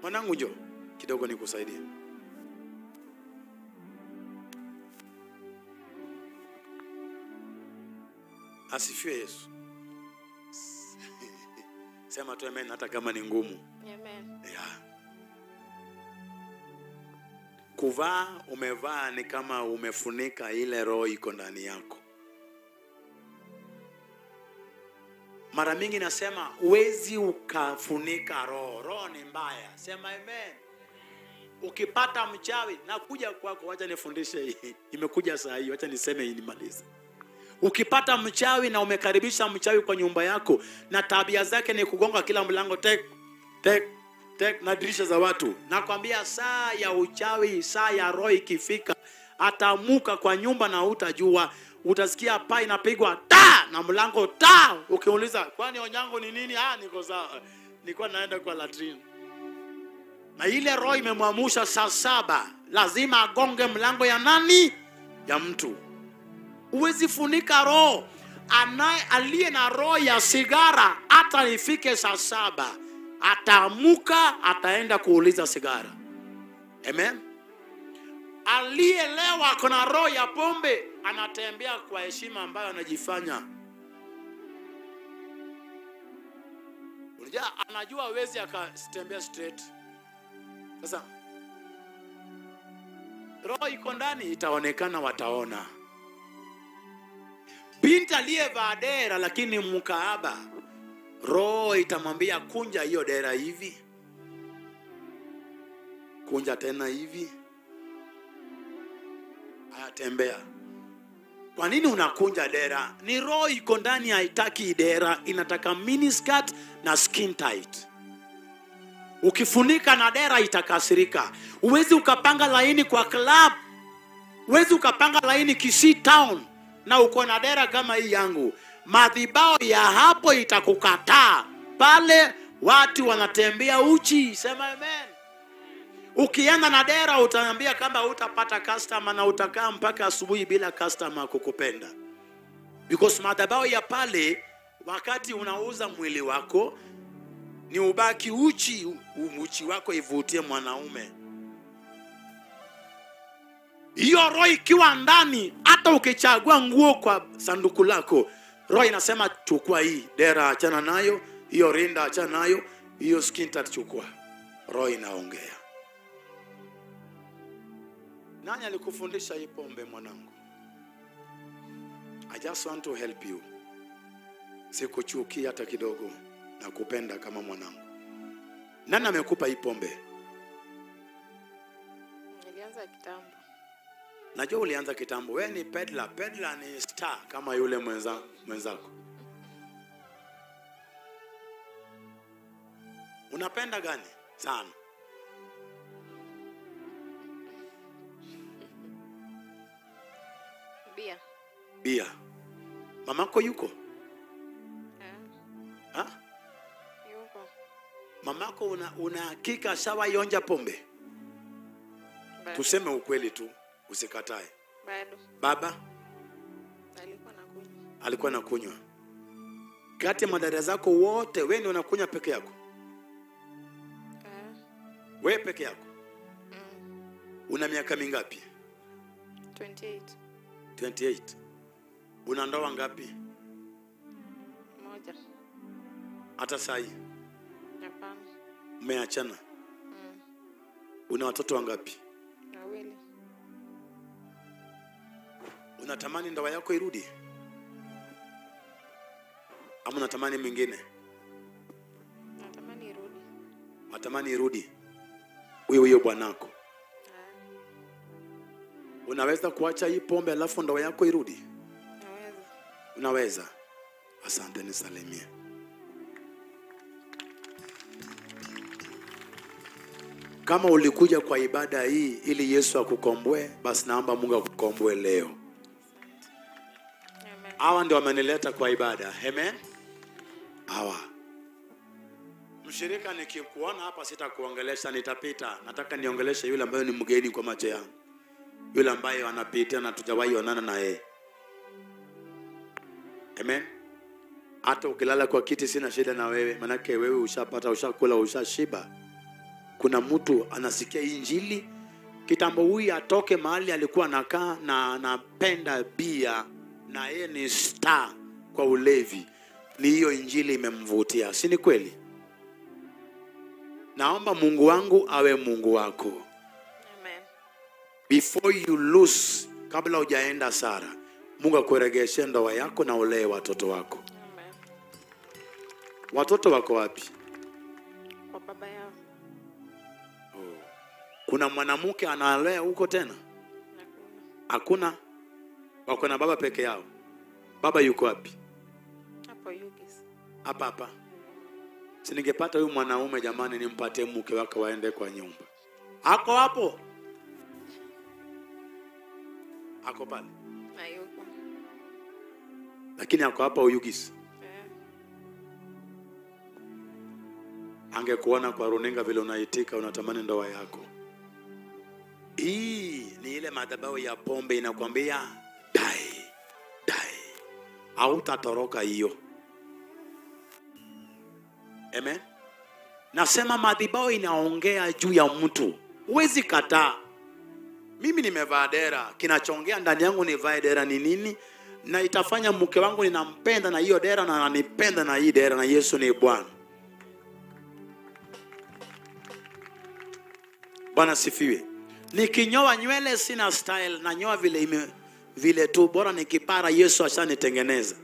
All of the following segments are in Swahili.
Mwanangu njoo kidogo nikusaidie. Asifiwe Yesu. Sema tu amen hata kama ni ngumu. Amen. Yeah. Kuvaa umevaa ni kama umefunika ile roho iko ndani yako. Mara mingi nasema huwezi ukafunika roho. Roho ni mbaya. Sema amen. Ukipata mchawi nakuja kwako, wacha nifundishe hii. Imekuja saa hii, wacha niseme hii nimalize. Ukipata mchawi na umekaribisha mchawi kwa nyumba yako na tabia zake ni kugonga kila mlango tek tek tek na dirisha za watu, nakwambia saa ya uchawi, saa ya roho ikifika, atamuka kwa nyumba na utajua. Utasikia paa inapigwa ta na mlango ta, ukiuliza kwani onyango ni nini? Ah, niko sawa, nilikuwa naenda kwa latrine na ile roho imemwamusha saa saba, lazima agonge mlango ya nani? Ya mtu. Huwezi funika roho. Anaye aliye na roho ya sigara, hata ifike saa saba ataamuka, ataenda kuuliza sigara. Amen. Aliyelewa ako na roho ya pombe, anatembea kwa heshima ambayo anajifanya Unajua, anajua hawezi akatembea straight. Sasa roho iko ndani, itaonekana, wataona. Binti aliyevaa dera lakini mkaaba, roho itamwambia kunja hiyo dera hivi, kunja tena hivi, ayatembea. Kwa nini unakunja dera? Ni roho iko ndani, haitaki dera, inataka miniskirt na skin tight. Ukifunika na dera itakasirika. Huwezi ukapanga laini kwa club, huwezi ukapanga laini Kisii town na uko na dera kama hii yangu. Madhibao ya hapo itakukataa pale, watu wanatembea uchi. Sema amen. Ukienda na dera utaambia kama utapata customer na utakaa mpaka asubuhi bila customer kukupenda, because madhabahu ya pale, wakati unauza mwili wako ni ubaki uchi, u- uchi wako ivutie mwanaume. Hiyo roho ikiwa ndani, hata ukichagua nguo kwa sanduku lako, roho inasema chukua hii dera, achana nayo, hiyo rinda achana nayo, hiyo skin tight chukua. Roho inaongea. Nani alikufundisha hii pombe mwanangu? I just want to help you. Sikuchukia hata kidogo, nakupenda kama mwanangu. Nani amekupa hii pombe? Nilianza kitambo. Najua ulianza kitambo. Wewe ni pedla, pedla ni star kama yule mwenza, mwenzako. Unapenda gani sana? Bia. Bia. Mamako yuko? Eh, Ha? yuko. Mamako una, una hakika sawa ionja pombe? Bado. Tuseme ukweli tu, usikatae. Bado. Baba Alikuwa nakunywa. alikuwa anakunywa. Kati ya madada zako wote, wewe ndio unakunywa peke yako? Eh, Wewe peke yako? mm, Una miaka mingapi? 28. 28. Una ndoa ngapi? Moja. Hata saa hii Hapana. mmeachana? Mm, Una watoto wangapi? wawili. Unatamani ndoa yako irudi ama unatamani mwingine? Natamani irudi. Natamani irudi huyo huyo bwanako. Eh, Unaweza kuacha hii pombe alafu ndoa yako irudi? naweza. Unaweza. Asante, nisalimie. Kama ulikuja kwa ibada hii ili Yesu akukomboe, basi naomba Mungu akukomboe leo. Amen. Hawa ndio wamenileta kwa ibada. Amen. Hawa mshirika, nikikuona hapa sitakuongelesha, nitapita. Nataka niongeleshe yule ambaye ni mgeni kwa macho yangu, yule ambaye anapitia na tujawahi onana na yeye. Amen. Hata ukilala kwa kiti sina shida na wewe, manake wewe ushapata, ushakula, ushashiba. kuna mtu anasikia hii injili kitambo huyu atoke mahali alikuwa anakaa na anapenda bia na yeye ni star kwa ulevi ni hiyo injili imemvutia si ni kweli naomba mungu wangu awe mungu wako Amen. before you lose kabla hujaenda sara mungu akuregeshe ndoa yako na ulee watoto wako Amen. watoto wako wapi Kwa baba yao. kuna mwanamke analea huko tena Hakuna. hakuna wako na baba peke yao baba yuko wapi Hapo Yugis. hapa hapa si ningepata huyu mwanaume jamani nimpatie mke wake waende kwa nyumba ako hapo ako pale Hayuko. lakini ako hapa uyugisi Eh. angekuona kwa runinga vile unaitika unatamani ndoa yako hii ni ile madhabahu ya pombe inakwambia dai dai hautatoroka hiyo amen nasema madhabahu inaongea juu ya mtu huwezi kataa mimi nimevaa dera kinachongea ndani yangu nivae dera ni nini na itafanya mke wangu ninampenda na hiyo dera na ananipenda na hii dera na yesu ni bwana bwana sifiwe nikinyoa nywele sina style nanyoa vile ime, vile tu bora nikipara yesu ashanitengeneza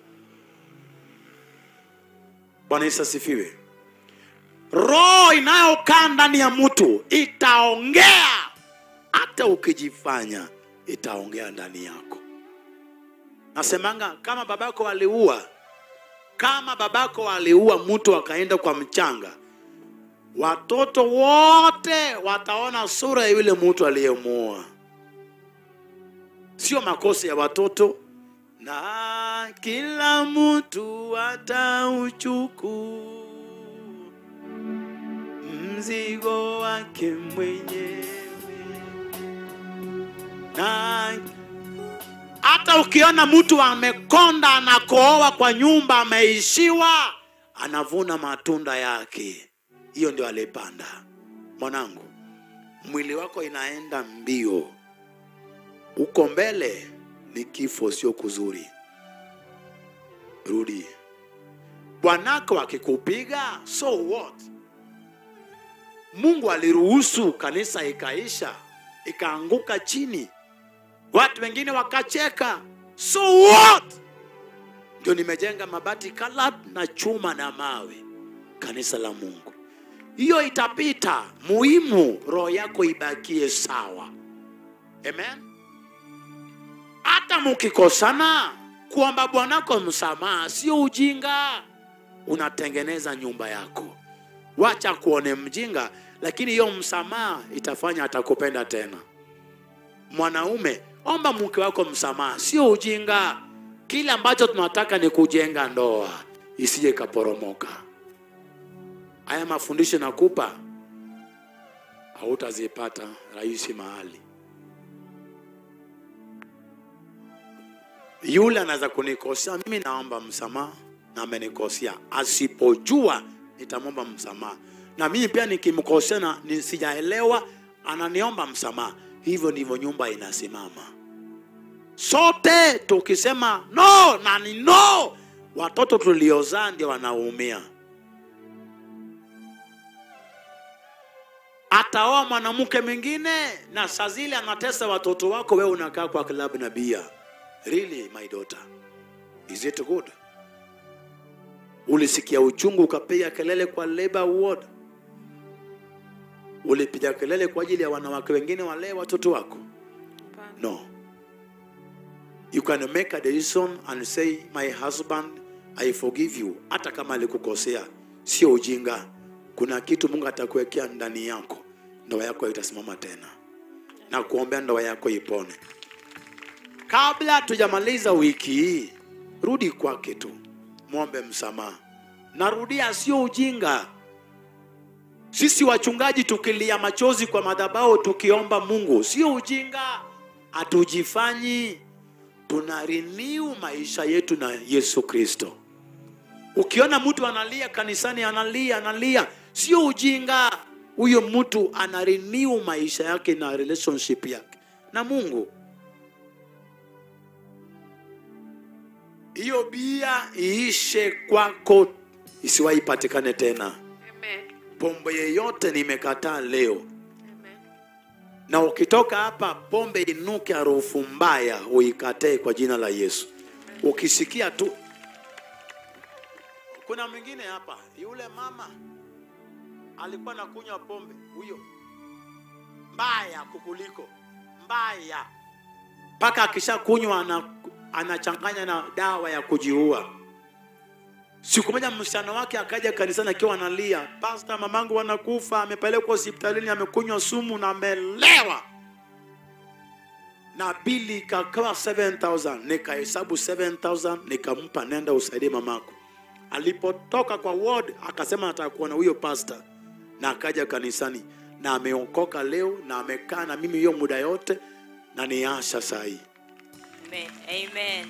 bwana yesu asifiwe roho inayokaa ndani ya mtu itaongea hata ukijifanya itaongea ndani yako nasemanga kama babako aliua kama babako aliua mtu akaenda kwa mchanga watoto wote wataona sura ya yule mtu aliyemuoa sio makosa ya watoto na kila mtu atauchuku mzigo wake mwenyewe na hata ukiona mtu amekonda anakooa kwa nyumba ameishiwa anavuna matunda yake hiyo ndio alipanda mwanangu mwili wako inaenda mbio uko mbele ni kifo sio kuzuri rudi bwanako akikupiga so what mungu aliruhusu kanisa ikaisha ikaanguka chini watu wengine wakacheka so what ndio nimejenga mabati kalab na chuma na mawe kanisa la mungu hiyo itapita muhimu roho yako ibakie sawa amen hata mukikosana kuomba bwanako msamaha sio ujinga unatengeneza nyumba yako wacha kuone mjinga lakini hiyo msamaha itafanya atakupenda tena mwanaume omba mke wako msamaha sio ujinga kile ambacho tunataka ni kujenga ndoa isije ikaporomoka haya mafundisho nakupa hautazipata rahisi mahali yule anaweza kunikosea mimi naomba msamaha na amenikosea asipojua nitamwomba msamaha na mimi pia nikimkosea na nisijaelewa ananiomba msamaha hivyo ndivyo nyumba inasimama sote tukisema no na ni no watoto tuliozaa ndio wanaumia ataoa mwanamke mwingine na saa zile anatesa watoto wako wewe unakaa kwa klabu na bia really my daughter is it good ulisikia uchungu ukapiga kelele kwa labor ward ulipiga kelele kwa ajili ya wanawake wengine walee watoto wako Hapana. no you can make a decision and say my husband i forgive you hata kama alikukosea sio ujinga kuna kitu mungu atakuwekea ndani yako ndoa yako itasimama tena na kuombea ndoa yako ipone kabla tujamaliza wiki hii rudi kwake tu mwombe msamaha narudia sio ujinga sisi wachungaji tukilia machozi kwa madhabahu tukiomba mungu sio ujinga hatujifanyi tuna renew maisha yetu na yesu kristo ukiona mtu analia kanisani analia analia sio ujinga huyo mtu ana renew maisha yake na relationship yake na mungu hiyo bia iishe kwako isiwahi patikane tena Amen. pombe yeyote nimekataa leo Amen. na ukitoka hapa pombe inuke harufu mbaya uikatee kwa jina la yesu ukisikia tu kuna mwingine hapa yule mama alikuwa nakunywa pombe huyo mbaya kukuliko mbaya mpaka akishakunywa ana, anachanganya na dawa ya kujiua siku moja msichana wake akaja kanisani akiwa analia pasta mamangu wanakufa amepelekwa hospitalini amekunywa sumu na amelewa na bili ikakawa 7000 nikahesabu 7000 nikampa nenda usaidie mamako alipotoka kwa ward akasema nataka kuona huyo pasta na akaja kanisani na ameokoka leo na amekaa na mimi hiyo muda yote na ni asha sahii Amen. Amen.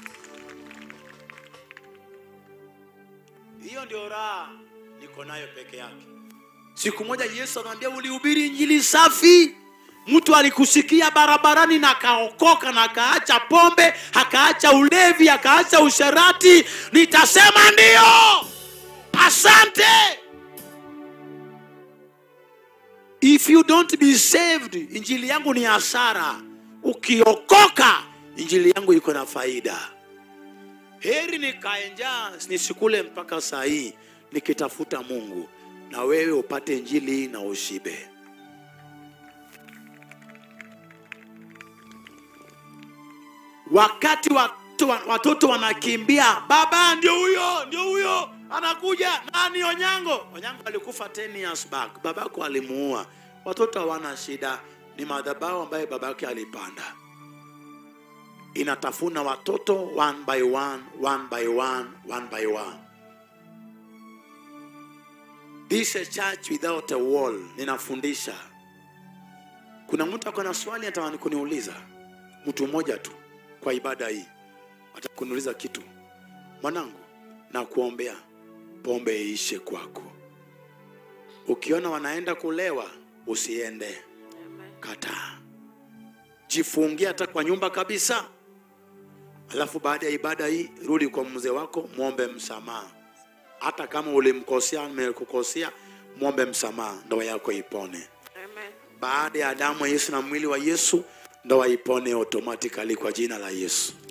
hiyo ndio raha niko nayo peke yake siku moja yesu anamwambia ulihubiri injili safi mtu alikusikia barabarani na akaokoka na akaacha pombe akaacha ulevi akaacha usherati nitasema ndio asante if you don't be saved injili yangu ni hasara ukiokoka injili yangu iko na faida heri nikae njaa nisikule mpaka saa hii nikitafuta mungu na wewe upate injili na ushibe wakati watu, watoto wanakimbia baba ndio huyo ndio huyo anakuja nani onyango onyango alikufa 10 years back babako alimuua watoto hawana shida ni madhabahu ambaye babake alipanda inatafuna watoto one by one, one by one, one by one. This a church without a wall. Ninafundisha. Kuna mtu ako na swali atamani kuniuliza, mtu mmoja tu kwa ibada hii atakuniuliza kitu. Mwanangu, na kuombea pombe iishe kwako. Ukiona wanaenda kulewa, usiende, Amen. kataa, jifungie hata kwa nyumba kabisa alafu baada ya ibada hii rudi kwa mzee wako mwombe msamaha hata kama ulimkosea amekukosea mwombe msamaha ndoa yako ipone Amen. baada ya damu ya yesu na mwili wa yesu ndoa ipone automatically kwa jina la yesu